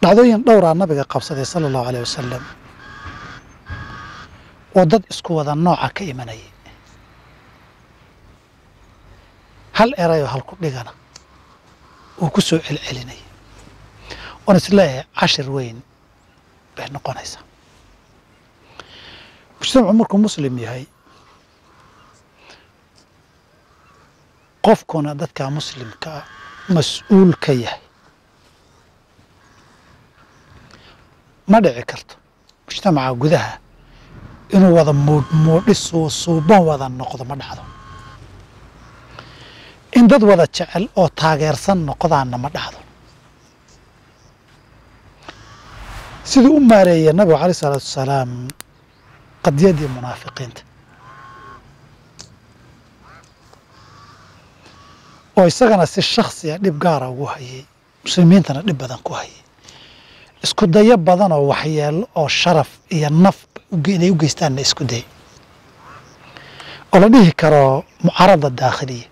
dhacdooyin dhowraa nabiga qabsaday sala allahu aleyh wasalam oo dad isku wada nooca ka imanayay hal erayoo halku dhigana uu ku soo celcelinayay oon isleeyahay cashir weyn bay noqonaysaa mujtamacu markuu muslim yahay qofkuna dadka muslimka ah mas-uul ka yahay ma dhici karto mujtamaca gudaha inuu wada muudhmuudhi suusuuban wada noqdo ma dhacdo in dad wada jecel oo taageersan noqdaanna ma dhacdo siduu u maareeya nabigu caleyh isalaatu wasalaam qadiyadii munaafiqiinta oo isagana si shaksiya dhib gaara ugu hayay muslimiintana dhib badan ku hayay isku dayo badan oo waxyeelo oo sharaf iyo naf inay u geystaanna isku day oo la dhihi karo mucaarada daakhiliya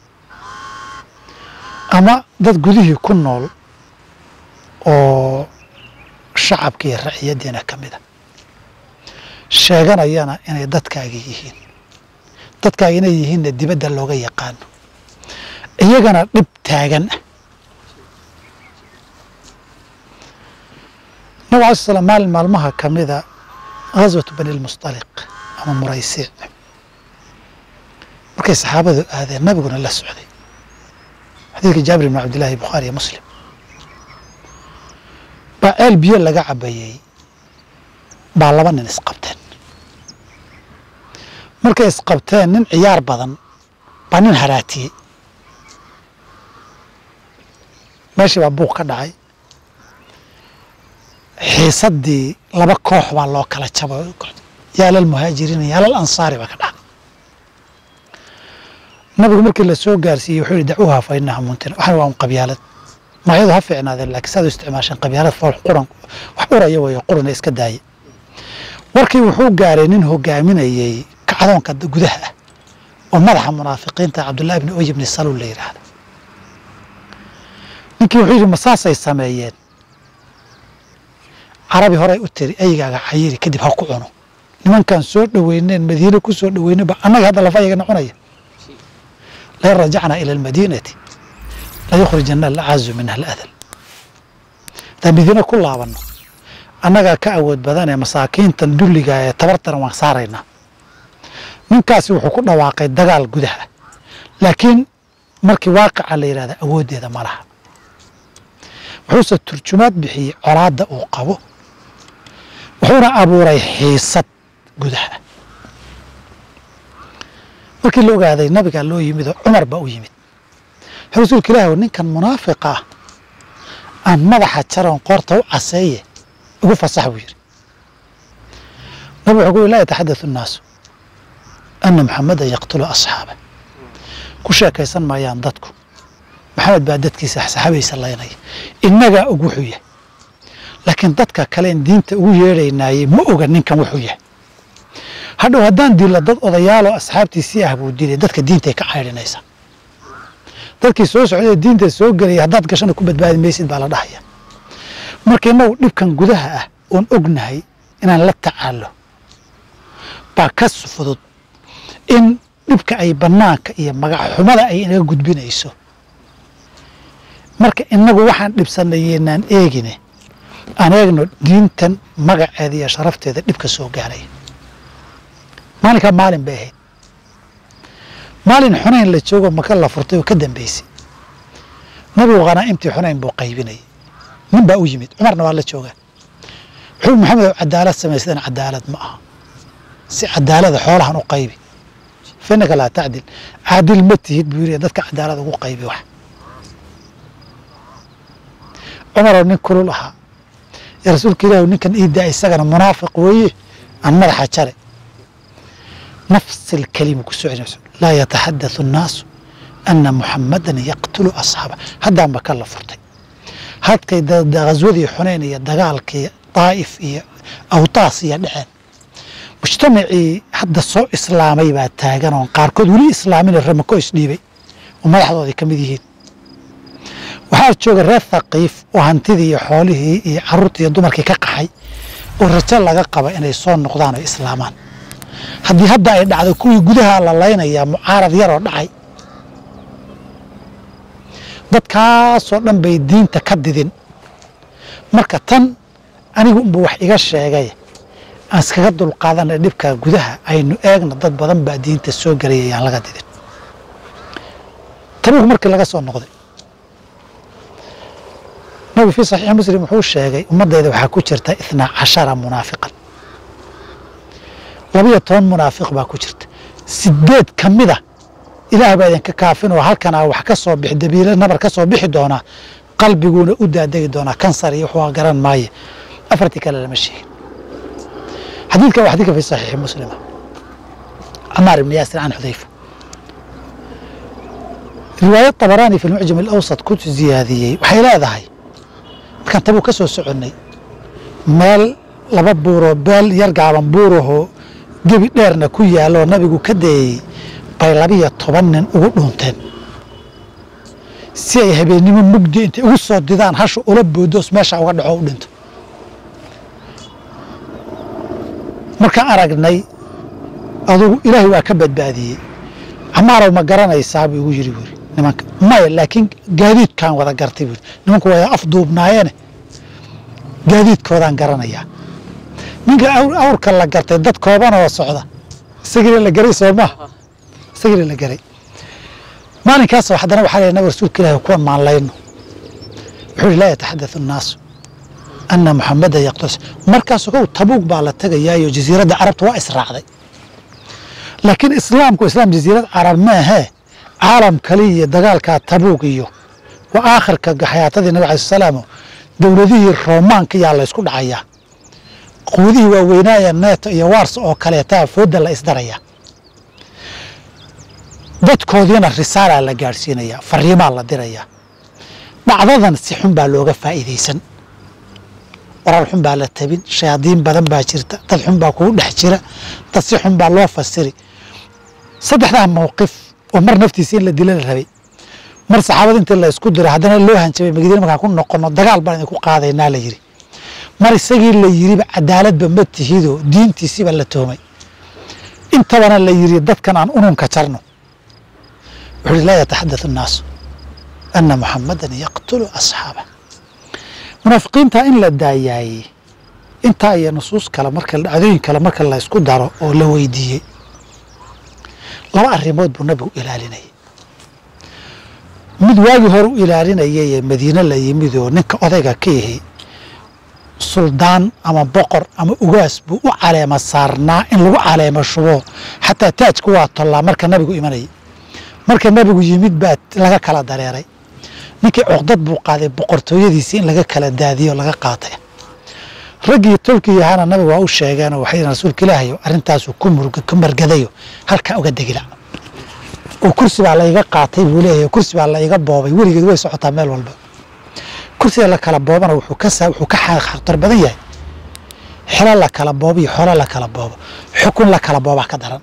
ama dad gudihii ku nool oo shacabka iyo raciyadiina ka mid a sheeganayana inay dadkaagi yihiin dadkaagi inay yihiinna dibadda looga yaqaano iyagana dhib taagan ah nabig alai slam maalin maalmaha ka mida ghaswatu bani lmustaliq ama muraysiic markay saxaabadu aadeen nabiguna la socday xadiidka jaabir ibn cabdillahi bukhaari iyo muslim baa ceel biyo laga cabayey baa laba nin isqabteen markay isqabteen nin ciyaar badan baa nin haraatiyey meeshii baa buuq ka dhacay xiisaddii laba koox baa loo kala jaba yaalal muhaajiriina yaalal ansaari baa ka dhacay nabigu markii la soo gaarsiiyey wuxuu yihi dacuuha fa inaha muntina waxan waa un qabyaalad magacyadu ha fiicnaadeen laakiin saad u isticmaasheen qabyaalad fool quran wax uraya weeyo qurana iska daaya warkii wuxuu gaaray nin hogaaminayey kacdoonka gudaha ah oo madaxa munaafiqiinta cabdullahi ibni oy ibni saluul la yidhaahda ninkii wuxuu yidhi masaasay sameeyeen carabi horey u tiri aygaaga xayiri kadib ha ku cuno nimankaan soo dhoweyneen madiine ku soo dhoweyneba annaga hadda lafa ayaga noconaya lain rajacnaa ila almadiinati layukhrijana alacazu minha aladal haddaan madiine ku laabanno annagaa ka awood badanee masaakiintan dulliga ee tabartana waan saaraynaa ninkaasi wuxuu ku dhawaaqay dagaal gudaha laakiin markii waaqica la yidhahda awooddeeda ma laha wuxuuse turjumaad bixiyey colaadda uu qabo wuxuuna abuuray xiisad gudaha markii la ogaaday nabigaa loo yimid oo cumar baa u yimid rasuulka ilaahi ninkan munaafiqa ah aan madaxa jaroon qoorta u caseeye ugu fasax buu yidhi nabig wuxuu ku yiri laa yataxaddathu annaasu ana muxamadan yaqtulu asxaaba ku sheekaysan maayaan dadku maxamed baa dadkiisa saxaabaysa laynaya innagaa og wuxuu yahay laakiin dadka kaleen diinta ugu yeedhaynaayey ma oga ninkan wuxuu yahay hadhow haddaan dilo dad odayaaloo asxaabtiisii ah buu dilay dadka diintay ka caydhinaysaa dadkii soo socday diinta soo gelaya haddaad gashana ku badbaadi maysid baa la dhahaya marka innagu dhibkan gudaha ah oon ognahay inaan la tacaalo baa ka fudud in dhibka ay bannaanka iyo magac xumada ay inaga gudbinayso marka inagu waxaan dhibsanayeynaan eegine aan eegno diintan magaceeda iyo sharafteeda dhibka soo gaaraya maalinkaa maalin bay ahayd maalin xunayn la joogo maka la furtay oo ka dambeysay nabigu khanaa'imtii xunayn buu qaybinayay nin baa u yimid cumarna waa la joogaa wuxuu maxamed cadaalad samaysadeen cadaalad ma aha si cadaalada xoolahan u qaybi fa innaka laa tacdil caadil ma tihid buu yiri dadka cadaalad ugu qaybi wax cumaroo nin kulul ahaa ya rasuulka ilaahu ninkan iidaa isagana munaafiq weeye aan madaxa jare nafs alkalima ku soo celinayso laa yataxadathu annaasu ana muxamadan yaqtulu asxaaba haddaan ba ka la furtay hadkay ghaswadii xunayn iyo dagaalkii daa'if iyo awtaas iyo dhaceen mujtamacii hadda soo islaamay baa taagan oon qaarkood weli islaamin ramako isdhiibay oo madaxdoodii ka mid yihiin waxaa jooga reer thaqiif oo hantidii iyo xoolihii iyo carruurtii iyo dumarkii ka qaxay oo rajo laga qaba inay soo noqdaan oo islaamaan haddii hadda ay dhacdo kuwii gudaha la laynayaa mucaarad yaroo dhacay dadkaasoo dhan bay diinta ka didin marka tan anigu unba wax iga sheegay aan iskaga dulqaadanay dhibka gudaha aynu eegna dad badan baa diinta soo gelaya yaan laga didin tabuuk markii laga soo noqday nabigu fii saxiixi muslim wuxuu sheegay ummaddayda waxaa ku jirta ithnaa cashara munaafiqan labiyo toban munaafiq baa ku jirta sideed ka mida ilaah baa idinka kaafin oo halkanaa wax ka soo bixi dabiile nabar ka soo bixi doonaa qalbiguuna u daadegi doonaa kansar iyo wuxuu garan maaye afartii kale lama sheegin xadiidkan waa xadiidka fi saxiixi muslima camaar ibni yaasir can xudayfa riwaayad tabaraani fi lmucjam alawsat ku ziyaadiyey waxay leedahay markaan tabuu ka soo soconnay meel laba buuroo beel yar gaaban buurahoo gebi dheerna ku yaaloo nabigu ka dayey bay labiyo toban nin ugu dhuunteen si ay habeennimo mugdi intay ugu soo didaan hasha ula boodoos meesha uga dhaco u dhinto markaan aragnay adugu ilaahay waa ka badbaadiyey camaarow ma garanaysaa buu igu yiri buuri nimanka maya laakiin gaadiidkaan wada gartay buuri nimanku waa afduubnaayeene gaadiidkoodaan garanayaa ninka awrka la gartay dad kooban oo socda isagiina la garay soo maha isagiina la garay maalinkaasoo haddana waxaa leeyahay nabi rasuulka ilaahi kuwan maanlayno wuxuu yihi laa yataxaddathu annaasu ana muxamada yaqtus markaasoo kow tabuug baa la tegayaayo jasiiradda carabta waa israacday laakiin islaamku islaam jasiirad carab maahee caalam kaliya dagaalkaa tabuug iyo waa aakhirka xayaatadii nabig alai salaam dowladihii roomaanka yaa la ysku dhacayaa quudihii waaweynaaye neeto iyo waarsa oo kaleetaa fooda la isdarayaa dadkoodiina risaalaa la gaadhsiinayaa fariimaa la dirayaa dhacdadan si xun baa looga faa'iidaysan warar xun baa la tabin shayaadiin badan baa jirta dad xun baa kugu dhex jira dad si xun baa loo fasiri saddexdaa mawqif oo mar naftiisa in la dila la rabay mar saxaabada intii la isku diray haddana loo hanjabay magadiina markaan ku noqono dagaal baan idinku qaadaynaa la yidhi mar isagii la yidhiba cadaaladba ma tihidoo diintiisiba la toomay intabana la yidhi dadkan aan ununka jarno wuxuu ihi laa yataxadath annaasu ana muxamadan yaqtulu asxaabah munaafiqiinta in la daayaayey intaa iyo nusuus kale marka dhacdooyin kale marka la isku daro oo la weydiiyey laba arrimood buu nabigu ilaalinayay mid waagii hore u ilaalinayay ee madiine la yimid oo ninka odayga ka yahay suldaan ama boqor ama ugaas buu u caleema saarnaa in lagu caleemo shubo xataa taajku waa tollaa marka nabigu imanayay marka nabigu yimid baa laga kala dareeray ninkii cuqdad buu qaaday boqortooyadiisii in laga kala daadiyo laga qaatay raggii tolkii yahaana nabiga waa u sheegeenoo waxay rasuulka ilaahayo arrintaasuu ku murga ku margadayo halkaa uga degila oo kursi baa la iga qaatay buu leeyahay kursi baa la iga boobay weligeed way socotaa meel walba kursiga la kala boobana wuxuu ka saa wuxuu ka khatar badan yahay xelo la kala boobo iyo xolo la kala boobo xukun la kala boobaa ka daran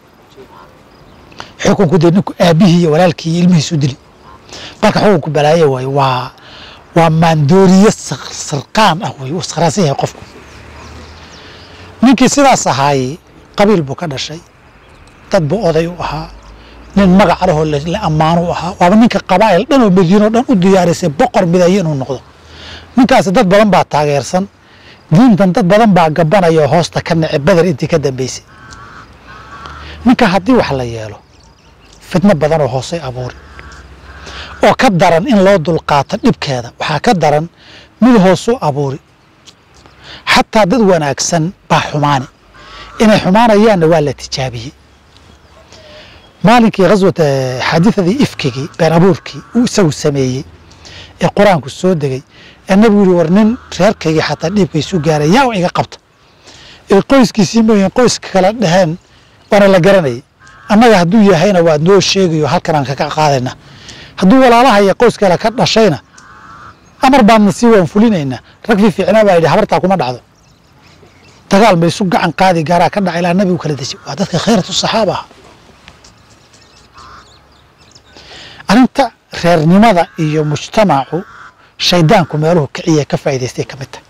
xukunku dee ninku aabihii iyo walaalkii iyo ilmihiisu dili marka xukunku balaayo waayo waa waa maandooriye sarqaan ah wey uu saraasan yahay qofku ninkii sidaas ahaayey qabiil buu ka dhashay dad buu oday u ahaa nin magac lahoo la ammaano u ahaa waaba ninka qabaa'il dhan oo madiino dhan u diyaarisay boqor midayo inuu noqdo ninkaasi dad badan baa taageersan diintan dad badan baa gabanaya oo hoosta ka nece beder intii ka dambeysay ninka haddii wax la yeelo fitno badan oo hoosay abuuri oo ka daran in loo dulqaato dhibkeeda waxaa ka daran mid hoosuu abuuri xataa dad wanaagsan baa xumaani inay xumaanayaanna waa la tijaabiyey maalinkii khaswata xaadiadii ifkigii been abuurkii uu isagu sameeyey ee qur-aanku soo degay ee nabigu yihi war nin reerkaygii xataa dhiibka isu gaaray yaa iga qabta ee qoyskiisii mooyin qoyska kala dhaheen waana la garanayay annaga hadduu yahayna waa noo sheegayo halkan aan kaga qaadayna hadduu walaalaha iyo qoys kale ka dhashayna amar baadna sii waan fulinaynaa rag fii fiicnaa baa yidhi habartaa kuma dhacdo dagaal ma isu gacan qaadi gaaraa ka dhaca ilaa nabigu kala deji waa dadka khayratu saxaaba ah arrinta reernimada iyo mujtamacu shaydaanku meeluhu kiciya ka faa'idaystay ka mid tahay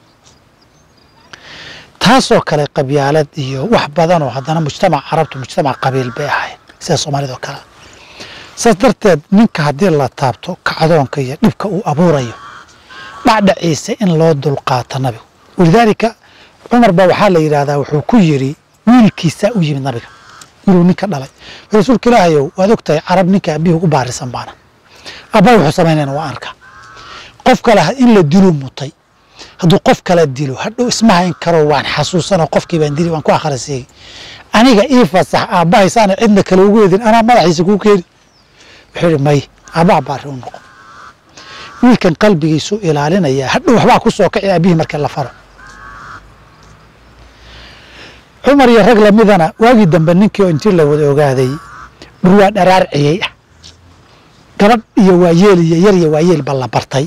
taasoo kale qabyaalad iyo wax badanoo haddana mujtamac carabtu mujtamac qabiil bay ahayd sida soomaalida oo kale saas darteed ninka haddii la taabto kacdoonka iyo dhibka uu abuurayo dhacdhaciisa in loo dulqaato nabigu walidaalika cumar baa waxaa la yidhaahdaa wuxuu ku yidhi wiilkiisaa u yimid nabiga wiiluu ninka dhalay rasuulka ilaahayow waad ogtahay carab ninka abihi ugu baarisan baana abbaa wuxuu samaynayna waa arka qof kale in la diluu mutay hadduu qof kala dilo hadhow isma hayn karo waan xasuusanoo qofkii baan dili waan ku akhrisiiyey aniga ii fasax aabbahaysaana cidna kale ugu edin anaa madaxiisa kuu keeni wuxuu yidhi may aabbaha baari u noqo wiilkan qalbigiisu ilaalinaya hadhow waxbaa ku soo kaci aabihii markii la faro cumar iyo rag lamidana waagii dambe ninkii oo intii la wada ogaaday dhurwaa dharaar ciyey ah gabadh iyo waayeel iyo yar iyo waayeel ba la bartay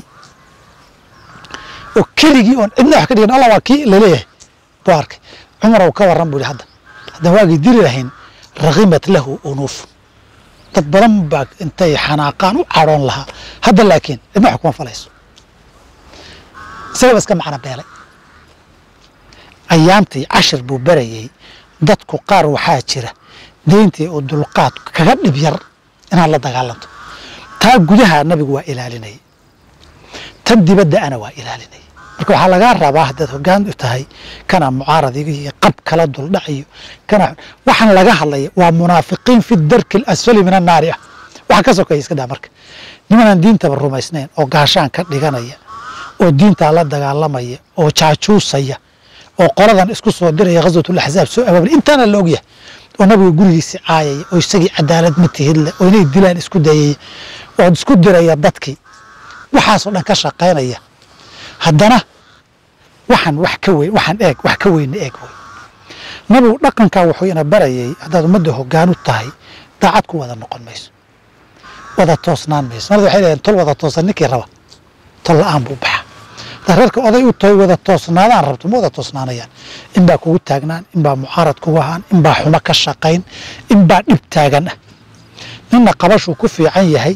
oo keligii oon cidna wax ka dhigin alla waa kii laleeyahay buu arkay cumar ou ka warran buu yihi hadda haddaan waagii dili lahayn rakimat lahu unuuf dad badan baa intay xanaaqaan u cadhoon lahaa hadda laakiin cidna wax kuma falayso isagaba iska macno beelay ayaamtii cashir buu berayey dadku qaar waxaa jira deyntii oo dulqaad kaga dhib yar inaad la dagaalanto taa gudaha nabigu waa ilaalinayay tan dibadda ana waa ilaalinayay marka waxaa lagaa rabaa haddaad hoggaan u tahay kana mucaaradiga iyo qab kala duldhac iyo kana waxaan laga hadlaya waa munaafiqiin fi darki alasfali min annaari ah waxa ka sokeeya iska daa marka nimanaan diintaba rumaysnayn oo gaashaan ka dhiganaya oo diintaa la dagaalamaya oo jaajuusaya oo qoladan isku soo diraya ghaswatulaxzaab soo abaabli intaana la ogyahay oo nabiga gurigiisi caayaya oo isagii cadaalad ma tihidle oo inay dilaan isku dayaya oo isku diraya dadkii waxaasoo dhan ka shaqaynaya haddana waxaan wax ka weyn waxaan eeg wax ka weyna eeg wey nabigu dhaqankaa wuxuu ina barayay haddaad ummadda hoggaan u tahay daacad ku wada noqon mayso wada toosnaan mayso marada waxay leeyihin tol wada toosan ninkii raba tol la-aan buu baxa haddaad reerka oday u tahay wada toosnaadaan rabto ma wada toosnaanayaan inbaa kugu taagnaan inbaa mucaarad kugu ahaan inbaa xumo ka shaqayn inbaa dhib taagan ah ninna qabashuu ku fiican yahay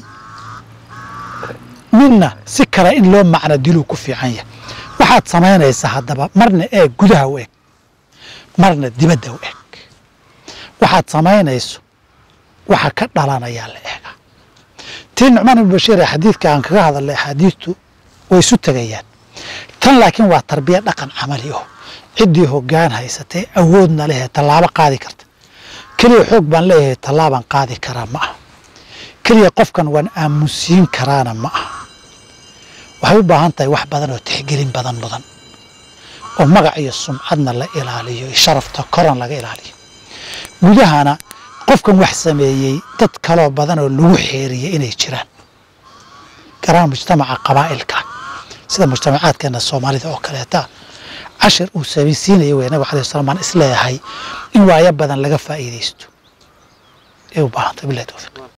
midna si kale in loo macno diluu ku fiican yahay waxaad samaynaysaa haddaba marna eeg gudaha u eg marna dibadda u eg waxaad samaynayso waxa ka dhalanayaa la eegaa tii nucmaan ibnu bashiir ee xadiidka aan kaga hadalnay axaadiistu way isu tegayaan tan laakiin waa tarbiya dhaqan camali oh ciddii hoggaan haysatay awoodna lehee tallaabo qaadi karta keliya xoog baan leeyahay tallaabaan qaadi karaa ma aha keliya qofkan waan aamusiin karaana ma aha waxay u baahan tahay wax badan oo tixgelin badan mudan oo magac iyo sumcadna la ilaaliyo iyo sharafta koran laga ilaaliyo gudahana qofkan wax sameeyey dad kaloo badan oo lagu xeeriyey inay jiraan garaan mujtamaca qabaa'ilka sida mujtamacaadkeena soomaalida oo kaleeta cashir uu samaysiinaya wey nabig alai slam aan isleeyahay in waayo badan laga faa'iidaysto ee u baahantay bilahi towfiiq